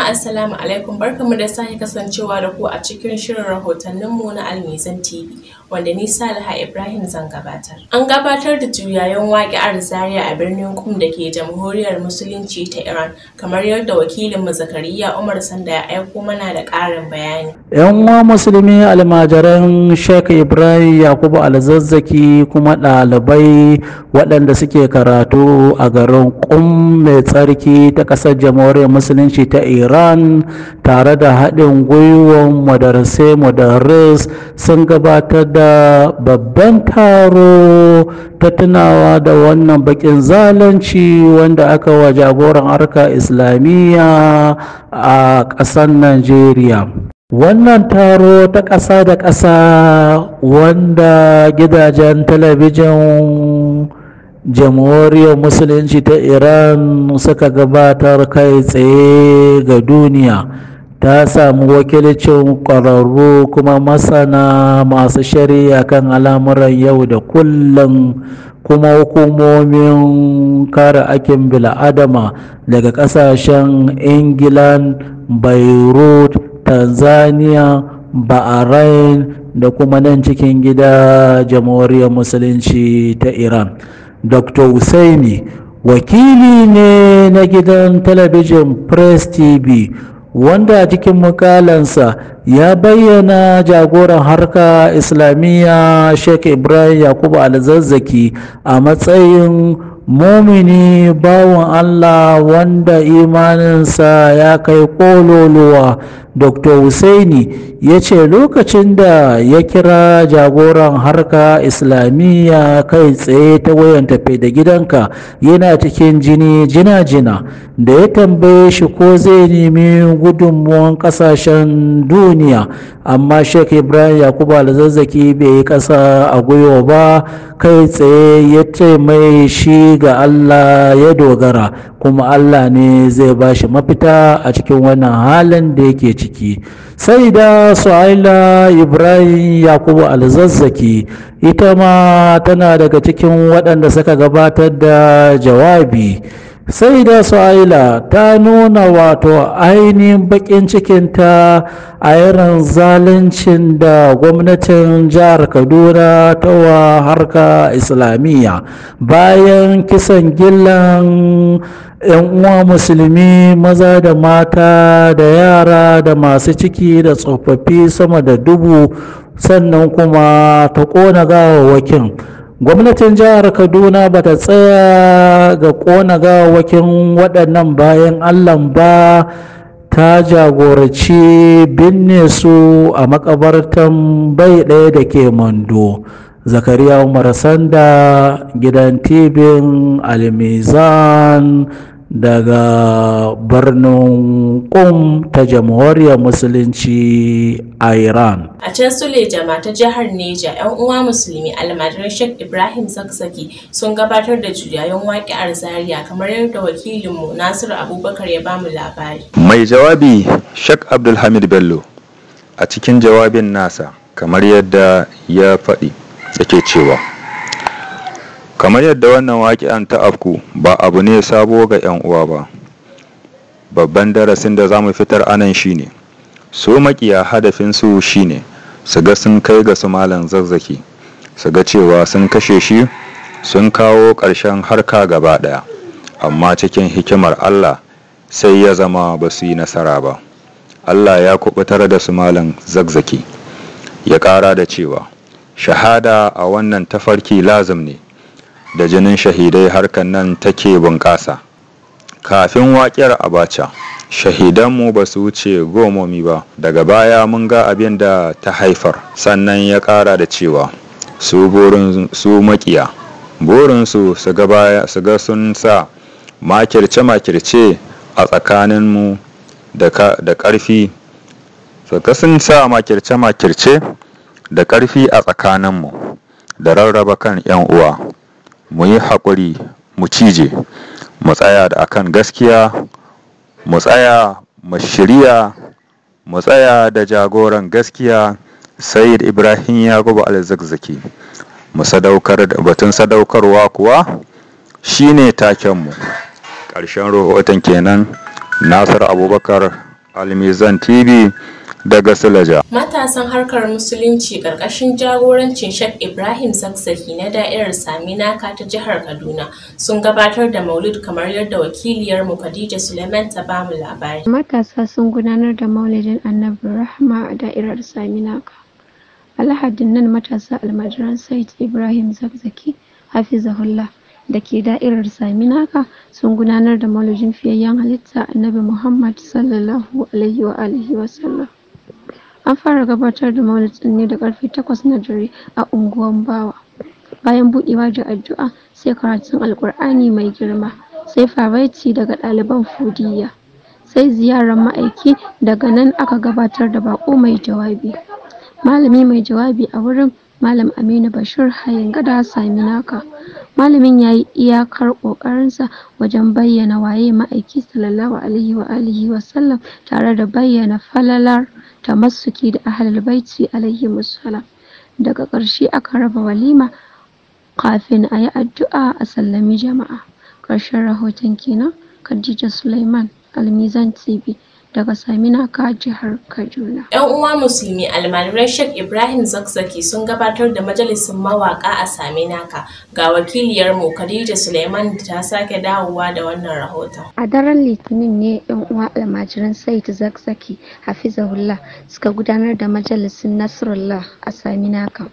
Jama'a assalamu alaikum barkamu da sake kasancewa da ku a cikin shirin rahotanninmu na Almizan TV wanda ni Saliha Ibrahim zan gabatar. An gabatar da juyayen waƙi'ar Zaria a birnin Qum da ke Jamhuriyar Musulunci ta Iran kamar yadda wakilinmu Zakariya Umar Sanda ya aiko mana da ƙarin bayani. yan uwa musulmi almajiran Sheikh Ibrahim Yakubu Alzazzaki kuma ɗalibai waɗanda suke karatu a garin Qum mai tsarki ta ƙasar Jamhuriyar Musulunci ta Iran tare da haɗin gwiwar madarasai madaris sun gabatar da babban taro ta tunawa da wannan bakin zalunci wanda aka wa jagoran harka islamiyya a ƙasar Najeriya. Wannan taro ta ƙasa da ƙasa wanda gidajen talabijin jamhuriyar musulunci ta Iran suka gabatar kai tsaye ga duniya ta samu wakilcin ƙwararru kuma masana masu shari'a kan al'amuran yau da kullum kuma hukumomin kare akin bil'adama daga ƙasashen England, Beirut, tanzania bahrain da kuma nan cikin gida jamhuriyar musulunci ta iran dr Husaini wakili ne na gidan talabijin press tv wanda cikin mukalansa ya bayyana jagoran harka islamiyya sheikh ibrahim yakubu alzazzaki a matsayin mumini bawan Allah wanda imaninsa ya kai kololuwa Dr. Husaini ya ce lokacin da ya kira jagoran harka islamiyya kai tsaye ta wayan tafe da gidanka yana cikin jini jina-jina da ya tambaye shi ko zai nemi gudunmuwan kasashen duniya amma Sheikh Ibrahim Yakubu Alzazzaki bai yi kasa a gwiwa ba kai tsaye ya ce mai shi ga Allah ya dogara kuma Allah ne zai ba shi mafita a cikin wannan halin da yake ciki sai da su'aila ibrahim yakubu alzazzaki ita ma tana daga cikin waɗanda suka gabatar da jawabi sai da su'aila ta nuna wato ainihin bakin cikinta a irin zaluncin da gwamnatin jihar kaduna ta wa harka islamiyya bayan kisan gillan 'yan uwa musulmi maza da mata da yara da masu ciki da tsofaffi sama da dubu sannan kuma ta ƙona gawawwakin gwamnatin jihar kaduna ba ta tsaya ga ƙona gawawwakin waɗannan bayan allah ba ta jagoraci binne su a makabartan bai ɗaya da ke mando zakariya umar sanda gidan tibin almizan daga birnin kum ta jamhuriyar musulunci a iran A can Suleja ta jihar Neja 'yan uwa musulmi almajiran Sheikh Ibrahim Zakzaki sun gabatar da juyayen waƙi'ar Zaria kamar yadda wakilinmu Nasiru Abubakar ya bamu labari. Mai jawabi Sheikh Abdulhamid Bello a cikin jawabin nasa kamar yadda ya faɗi yake cewa kamar yadda wannan waƙi'an ta afku ba abu ne sabo ga 'yan uwa ba babban darasin da za mu fitar anan shine su makiya hadafinsu shine su ga sun kai ga su malam zazzaki su ga cewa sun kashe shi sun kawo ƙarshen harka gaba ɗaya amma cikin hikimar allah sai ya zama ba su yi nasara ba allah ya kubutar da su malam zazzaki ya ƙara da cewa shahada a wannan tafarki lazim ne da jinin shahidai harkan nan take bunƙasa kafin waƙiyar abacha shahidanmu ba su wuce gomomi ba daga baya mun ga abin da ta haifar sannan ya ƙara da cewa su burin su makiya burinsu su ga baya su ga sun sa makirce-makirce a tsakaninmu da ƙarfi su ga sun sa makirce-makirce da ƙarfi a tsakaninmu da rarraba kan 'yan uwa mu yi haƙuri mu cije mu tsaya da akan gaskiya mu tsaya mu shirya mu tsaya da jagoran gaskiya sayyid ibrahim yakubu alzakzaki mu sadaukar da batun sadaukarwa kuwa shine takenmu ƙarshen rahoton kenan nasir abubakar Almizan TV daga Silaja. Matasan harkar Musulunci ƙarƙashin jagorancin Sheikh Ibrahim Zakzaki na da'irar Saminaka ta jihar Kaduna sun gabatar da maulid kamar yadda wakiliyarmu Khadija Suleiman ta bamu labari. Matasa sun gudanar da maulidin Annabi Rahma a da'irar Saminaka. Alhadin nan matasa almajiran Said Ibrahim Zakzaki Hafizahullah da ke da'irar Saminaka sun gudanar da maulidin fiyayyen halitta Annabi Muhammad sallallahu alaihi wa alihi wa sallam. An fara gabatar da maulidin ne da karfe takwas na dare a unguwan Bawa. Bayan buɗewa da addu'a sai karatun Alƙur'ani mai girma, sai fabaiti daga ɗaliban Fudiyya, sai ziyarar ma'aiki daga nan aka gabatar da baƙo mai jawabi. Malami mai jawabi a wurin Malam Aminu Bashir Hayin Gada Saminaka. Malamin ya yi iyakar ƙoƙarinsa wajen bayyana waye ma'aiki sallallahu alaihi wa alihi wa sallam tare da bayyana falalar tamassuki da ahlul baiti alaihi musallam. Daga ƙarshe aka raba walima kafin a yi addu'a a sallami jama'a. Ƙarshen rahoton kenan Khadija Suleiman Almizan TV daga Saminaka jihar Kaduna. 'Yan uwa musulmi almajiran Sheikh Ibrahim Zakzaki sun gabatar da majalisin mawaka a Saminaka ga wakiliyarmu Khadija Suleiman ta sake dawowa da wannan rahoton. A daren Litinin ne 'yan uwa almajiran Said Zakzaki Hafizahullah suka gudanar da majalisin Nasrullah a Saminaka.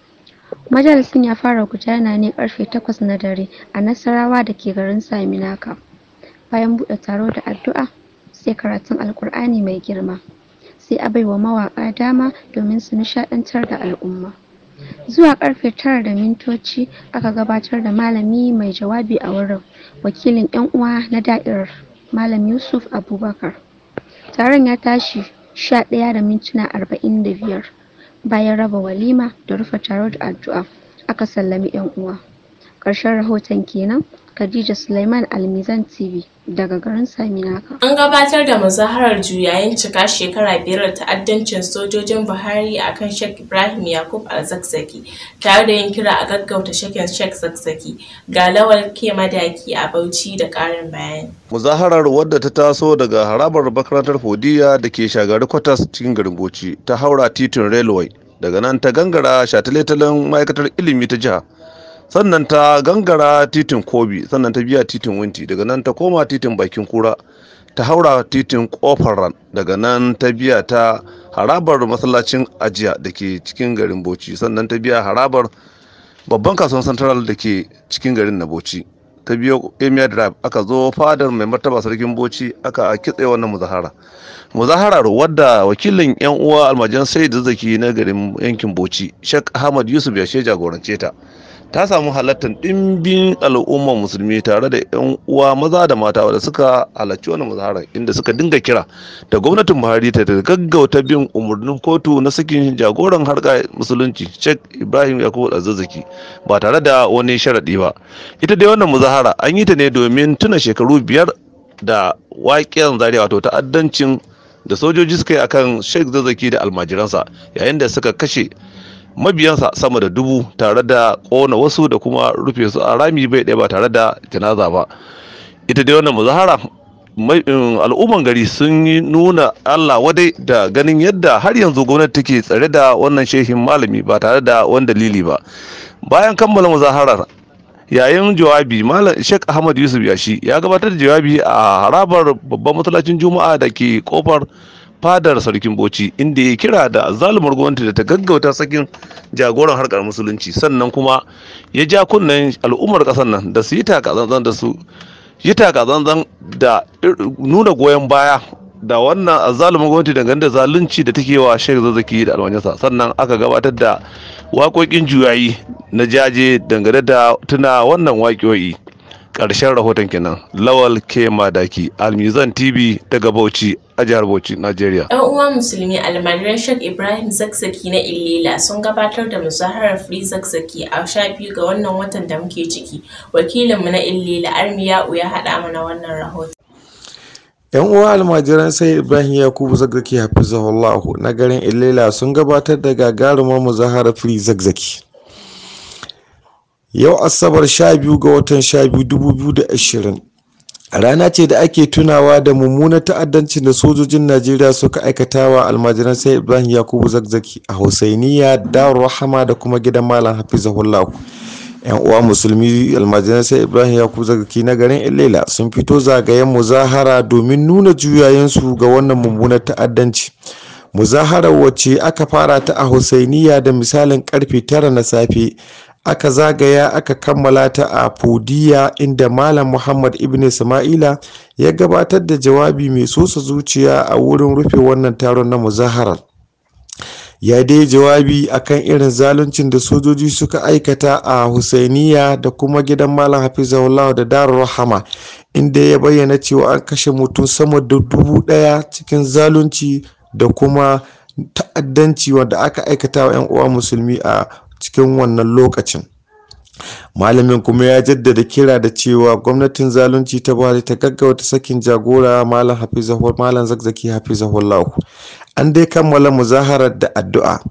Majalisin ya fara gudana ne karfe takwas na dare a Nasarawa da ke garin Saminaka. Bayan buɗe taro da addu'a sai karatun Alƙur'ani mai girma. Sai a baiwa mawaƙa dama domin su nishaɗantar da al'umma. Zuwa karfe tara da mintoci aka gabatar da malami mai jawabi a wurin wakilin 'yan uwa na da'irar Malam Yusuf Abubakar. Taron ya tashi sha ɗaya da mintuna arba'in da biyar. Bayan raba walima da rufe taro da addu'a aka sallami 'yan uwa. Ƙarshen rahoton kenan Khadija Suleiman Almizan TV daga garin Saminaka. An gabatar da muzaharar juyayin cika shekara biyar da ta'addancin sojojin Buhari a kan Sheikh Ibrahim Yakub Al-Zakzaki tare da yin kira a gaggauta shakin Sheikh Zakzaki ga lawal ke madaki a Bauchi da ƙarin bayani. muzaharar wadda ta taso daga harabar makarantar fodiya da ke shagari kwatas cikin garin bauchi ta haura titin railway daga nan ta gangara shataletalen ma'aikatar ilimi ta jiha sannan ta gangara titin kobi sannan ta biya titin winti daga nan ta koma titin bakin kura ta haura titin kofar ran daga nan ta biya ta harabar masallacin ajiya da ke cikin garin bauchi sannan ta biya harabar babban kasuwan central da ke cikin garin na bauchi ta biyo emir drive aka zo fadar mai martaba sarkin bauchi aka kitse wannan muzahara muzaharar wadda wakilin yan uwa almajan sai zaki na garin yankin bauchi shek ahmad yusuf ya jagorance ta ta samu halartar ɗimbin al'ummar musulmi tare da 'yan uwa maza da mata wadda suka halarci wannan muzaharar inda suka dinga kira da gwamnatin buhari ta gaggauta bin umarnin kotu na sakin jagoran harka musulunci sheikh ibrahim yakubu azazzaki ba tare da wani sharaɗi ba ita dai wannan muzahara an yi ta ne domin tuna shekaru biyar da waƙen zaria wato ta'addancin da sojoji suka yi akan sheikh zazzaki da almajiransa yayin da suka kashe mabiyansa sama da dubu tare da kona wasu da kuma rufe su a rami bai ɗaya ba tare da janaza ba ita dai wannan muzahara al'umman gari sun yi nuna allah wadai da ganin yadda har yanzu gwamnati take tsare da wannan shehin malami ba tare da wani dalili ba bayan kammala muzaharar yayin jawabi malam sheikh ahmad yusuf yashi ya gabatar da jawabi a harabar babban masallacin juma'a da ke kofar fadar sarkin bauchi inda ya kira da zalumar gwamnati da ta gaggauta sakin jagoran harkar musulunci sannan kuma ya ja kunnen al'ummar kasar nan da su yi takazanzan da su yi takazanzan da nuna goyon baya da wannan azzalumin gwamnati dangane da zalunci da take wa shek zazzaki da almanyansa sannan aka gabatar da waƙoƙin juyayi na jaje dangane da tuna wannan waƙoƙi ƙarshen rahoton kenan lawal ke madaki almizan tv daga bauchi a jihar bauchi nigeria yan uwa musulmi almajiran shek ibrahim zakzaki na illila sun gabatar da muzaharar free zakzaki a sha biyu ga wannan watan da muke ciki wakilinmu na illila armiya'u ya haɗa mana wannan rahoton yan uwa almajiran sai ibrahim yakubu zakzaki hafizahullahu na garin illela sun gabatar da gagarumar muzaharar free zakzaki yau asabar 12 ga watan 12 2020 rana ce da ake tunawa da mummunar ta'addancin da sojojin najeriya suka aikatawa almajiran sai ibrahim yakubu zakzaki a husainiya darul rahama da kuma gidan malam hafizahullahu yan uwa musulmi almajiran sai ibrahim yakubu zakzaki na garin ilela sun fito zagayen muzahara domin nuna juyayensu ga wannan mummunar ta'addanci muzaharar wacce aka fara ta a husainiya da misalin karfe tara na safe aka zagaya aka kammala ta a fudiya inda malam muhammad ibn ismaila ya gabatar da jawabi mai sosa zuciya a wurin rufe wannan taron na muzaharar ya dai jawabi akan irin zaluncin da sojoji suka aikata a husainiya da kuma gidan malam hafizahullah da darul rahama inda ya bayyana cewa an kashe mutum sama da dubu daya cikin zalunci da kuma ta'addanci wanda aka aikata wa 'yan uwa musulmi a cikin wannan lokacin malamin kuma ya jaddada kira da cewa gwamnatin zalunci ta buhari ta gaggauta sakin jagora malam hafizahul malam zakzaki hafizahullahu an dai kammala muzaharar da addu'a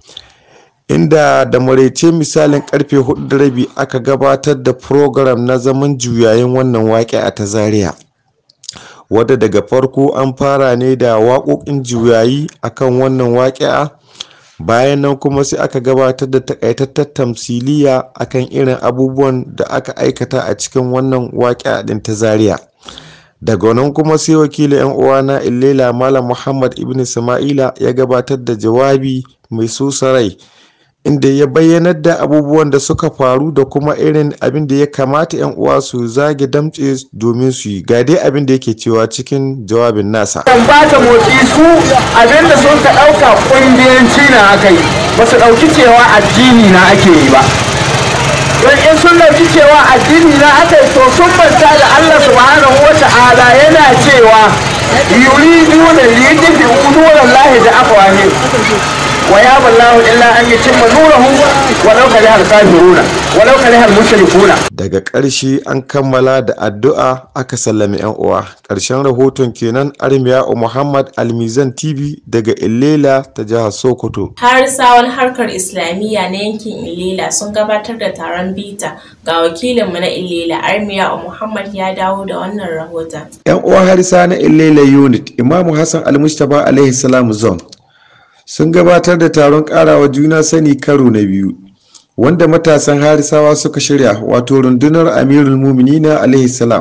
inda da maraice misalin karfe hudu da rabi aka gabatar da program na zaman juyayin wannan waƙe a ta zaria wadda daga farko an fara ne da waƙoƙin juyayi akan wannan waƙi'a bayan nan kuma sai aka gabatar da takaitattar tamsiliya akan irin abubuwan da aka aikata a cikin wannan waƙi'a ɗin ta zaria daga nan kuma sai wakilin yan uwana illela malam muhammad ibn sama'ila ya gabatar da jawabi mai sosa rai inda ya bayyanar da abubuwan da suka faru da kuma irin abin da ya kamata 'yan uwa su zage damtse domin su yi ga dai abin da yake cewa cikin jawabin nasa kan ba ta motsi su abin da sun ka ɗauka ƙungiyanci na aka yi ba su ɗauki cewa addini na ake yi ba don in sun ɗauki cewa addini na aka yi to sun manta da Allah subhanahu wa ta'ala yana cewa yuriduna liyudfi'u nurallahi da afwahihim ويابى الله إلا أن يتم نوره ولو كره الكافرون ولو كره المشركون daga ƙarshe an kammala da addu'a aka sallami 'yan uwa ƙarshen rahoton kenan armiya muhammad almizan tv daga illela ta jihar sokoto harisawan harkar islamiyya na yankin ilela sun gabatar da taron bita ga wakilinmu na ilela armiya muhammad ya dawo da wannan rahoton 'yan uwa harisa na illela unit imamu hassan almustaba alaihi salam zone sun gabatar da taron karawa juna sani karo na biyu wanda matasan harisawa suka shirya wato rundunar amirul muminina alaihi salam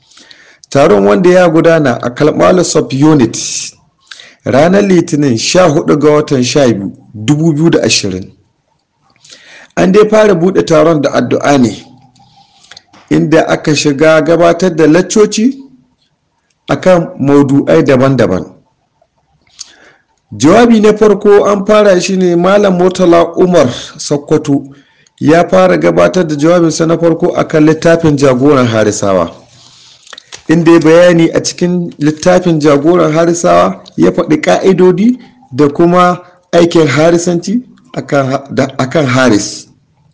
taron wanda ya gudana a kalmala sub unit ranar litinin 14 ga watan 12 2020 an dai fara bude taron da addu'a ne inda aka shiga gabatar da laccoci akan maudu'ai daban-daban jawabi na farko an fara shi ne malam murtala umar sokoto ya fara gabatar da jawabinsa na farko akan littafin jagoran harisawa inda ya bayani a cikin littafin jagoran harisawa ya faɗi ƙa'idodi da kuma aikin harisanci akan haris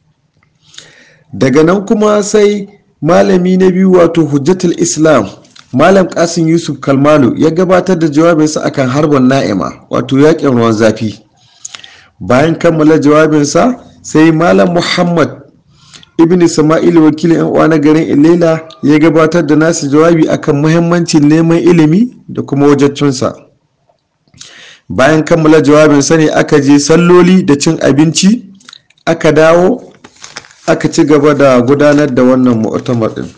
daga nan kuma sai malami na biyu wato hujjatul islam Malam Kasim Yusuf Kalmalu ya gabatar da jawabinsa akan harbin na'ima wato yakin ruwan zafi. Bayan kammala jawabinsa sai Malam Muhammad Ibn Ismail wakilin yan uwa na garin Ilela ya gabatar da nasu jawabi akan muhimmancin neman ilimi da kuma wajaccinsa. Bayan kammala jawabinsa ne aka je salloli da cin abinci aka dawo aka ci gaba da gudanar da wannan mu'tamar din.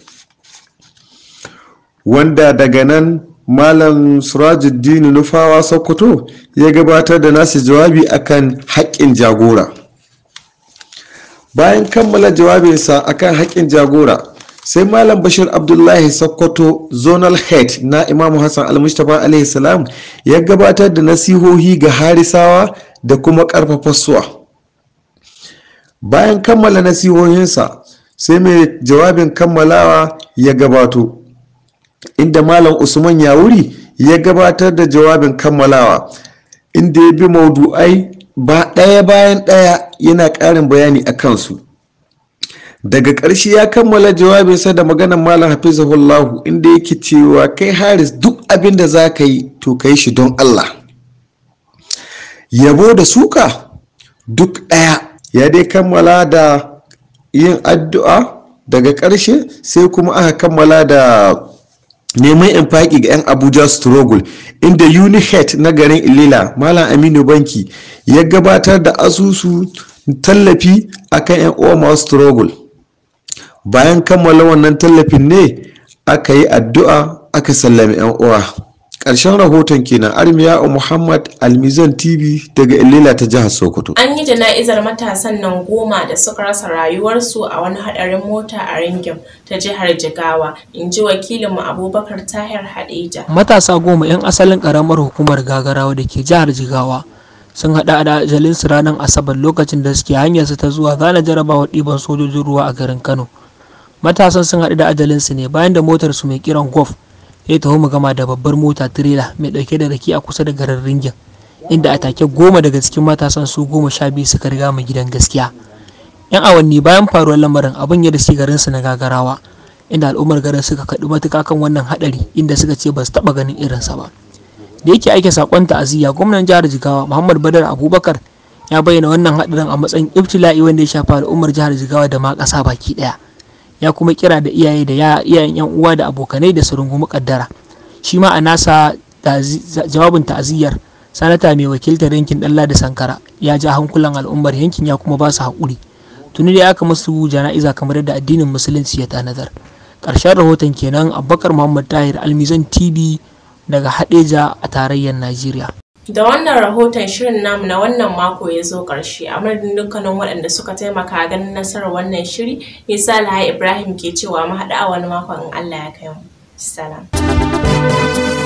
wanda daga nan malam surajuddin nufawa sokoto ya gabatar da nasu jawabi akan haƙƙin jagora bayan kammala jawabinsa akan haƙƙin jagora sai malam bashir abdullahi sokoto zonal head na imamu hassan almustapha alaihi salam ya gabatar da nasihohi ga harisawa da kuma ƙarfafa suwa bayan kammala nasihohinsa sai mai jawabin kammalawa ya gabato inda malam usman yawuri ya gabatar da jawabin kammalawa inda ya bi maudu'ai ba ɗaya bayan ɗaya yana ƙarin bayani a kansu daga ƙarshe ya kammala jawabinsa da maganar malam hafizahullahu inda yake cewa kai haris duk abin da za ka yi to ka yi shi don allah yabo da suka duk ɗaya ya dai kammala da yin addu'a daga ƙarshe sai kuma aka kammala da neman infaki ga 'yan abuja struggle inda unihead na garin ilila malam aminu banki ya gabatar da asusu tallafi akan 'yan uwa masu struggle bayan kammala wannan tallafin ne aka yi addu'a aka sallami 'yan uwa ƙarshen rahoton kenan armiya muhammad almizan tv daga ilila ta jihar sokoto An yi jana'izar matasan nan goma da suka rasa rayuwarsu a wani haɗarin mota a Ringim ta jihar Jigawa, in ji wakilinmu Abubakar Tahir Hadeja. matasa goma 'yan asalin karamar hukumar gagarawa da ke jihar jigawa sun haɗa da ajalinsu ranar asabar lokacin da suke hanyarsu ta zuwa zana jarabawar ɗiban sojojin ruwa a garin kano matasan sun haɗu da ajalinsu ne bayan da motar su mai kiran golf ya taho mu gama da babbar mota tirela mai ɗauke da rake a kusa da garin ringin inda a take goma daga cikin matasan su goma sha biyu suka riga mu gidan gaskiya yan awanni bayan faruwar lamarin abin ya da shi garinsu na gagarawa inda al'ummar garin suka kaɗu matuƙa kan wannan haɗari inda suka ce ba su taɓa ganin irinsa ba da yake aike saƙon ta'aziyya gwamnan jihar jigawa muhammad badar abubakar ya bayyana wannan haɗarin a matsayin ibtila'i wanda ya shafa al'ummar jihar jigawa da ma ƙasa baki ɗaya ya kuma kira da iyaye da iyayen yan uwa da abokanai da su rungumi kaddara shi ma a nasa jawabin ta'aziyyar sanata mai wakiltar yankin dalla da sankara ya ja hankulan al'ummar yankin ya kuma ba su haƙuri tuni da aka musu jana'iza kamar yadda addinin musulunci ya tanadar ƙarshen rahoton kenan abubakar muhammad tahir almizan tv daga hadeja a tarayyar najeriya Da wannan rahoton shirin namu na wannan mako ya zo ƙarshe a madadin dukkanin waɗanda suka taimaka ganin nasarar wannan shiri, Isa Ibrahim ke cewa mu haɗu a wani makon in Allah ya kai mu. Salam.